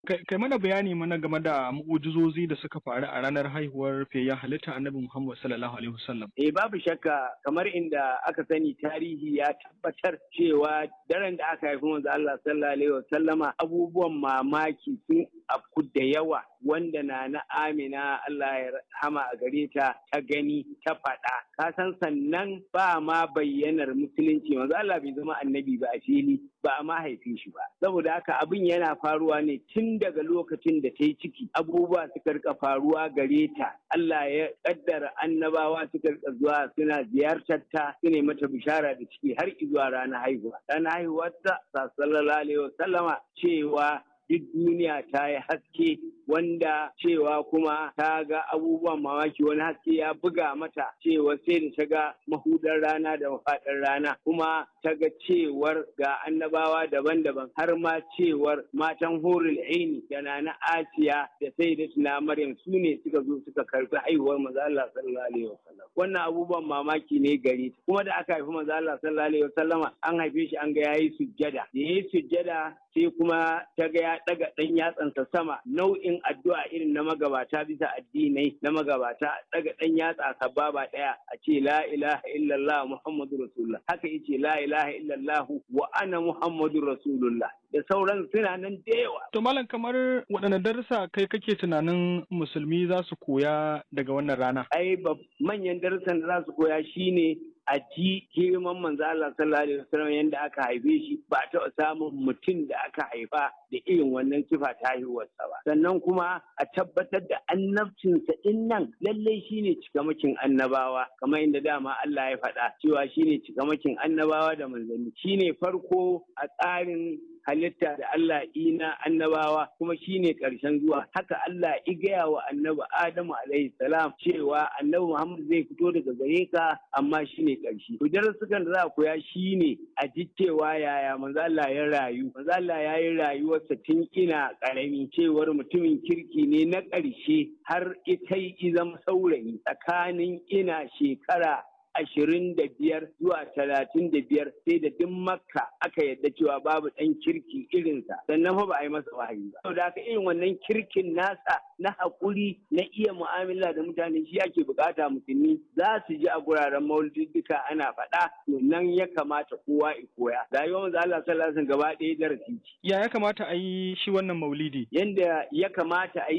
Kai mana bayani mana game da mu'ujizozi da suka faru a ranar haihuwar fiyayyen halitta Annabi Muhammad sallallahu alaihi wasallam. Eh babu shakka kamar inda aka sani tarihi ya tabbatar cewa daren da aka haifi manzo Allah sallallahu alaihi wasallama abubuwan mamaki sun afku da yawa wanda na na Amina Allah ya rahama a gare ta ta gani ta faɗa ka san sannan ba ma bayyanar musulunci manzo Allah bai zama annabi ba a fili ba a ma haife shi ba saboda haka abin yana faruwa ne tun daga lokacin da ta yi ciki abubuwa suka rika faruwa gare ta Allah ya kaddara annabawa suka rika zuwa suna ziyartar ta su ne mata bishara da ciki har zuwa ranar haihuwa ranar haihuwar ta sallallahu alaihi wasallama cewa duk duniya ta yi haske wanda cewa kuma ta ga abubuwan mamaki wani haske ya buga mata cewa sai da ta ga mahudar rana da mafaɗar rana kuma ta ga cewar ga annabawa daban-daban har ma cewar matan horil aini da na asiya da sai da tuna maryam su ne suka zo suka karbi haihuwar maza Allah sallallahu alaihi wasallam wannan abubuwan mamaki ne gare ta kuma da aka haifi maza Allah sallallahu alaihi wasallama an haife shi an ga yayi sujjada da yayi sujjada sai kuma ta ga ya daga dan yatsansa sama nau'in addu'a irin na magabata bisa addinai na magabata daga dan yatsa sababa daya a ce la ilaha illallah muhammadu rasulullah haka yace la ilaha illallah wa ana muhammadu rasulullah da sauran suna nan da yawa. To malam kamar waɗanne darussa kai kake tunanin musulmi za su koya daga wannan rana? Ai manyan darussan da za su koya shine a ji girman manzo Allah sallallahu alaihi wasallam yanda aka haife shi ba a taɓa samun mutum da aka haifa da irin wannan kifa ta haihuwarsa ba sannan kuma a tabbatar da annabcinsa din nan lallai shine cikamakin annabawa kamar inda dama Allah ya faɗa cewa shine cikamakin annabawa da manzanni shine farko a tsarin halitta da Allah ina annabawa kuma shine ƙarshen zuwa haka Allah i gaya wa annabi Adamu alaihi salam cewa annabi Muhammad zai fito daga gare ka amma shine ƙarshe to darasukan da za a koya shine a ji cewa yaya manzo Allah ya rayu manzo Allah ya yi rayuwarsa tun ina ƙarami cewar mutumin kirki ne na ƙarshe har ita yi zama saurayi tsakanin ina shekara ashirin da biyar zuwa talatin da biyar sai da duk makka aka yadda cewa babu ɗan kirki irinsa sannan fa ba a yi masa wahayi ba saboda haka irin wannan kirkin nasa na haƙuri na iya mu'amala da mutane shi ake bukata musulmi za su ji a guraren maulidika ana faɗa to nan ya kamata kowa ya koya rayuwar manzo Allah sallallahu alaihi wasallam gaba ɗaya darasi ya ya kamata a yi shi wannan maulidi yanda ya kamata a yi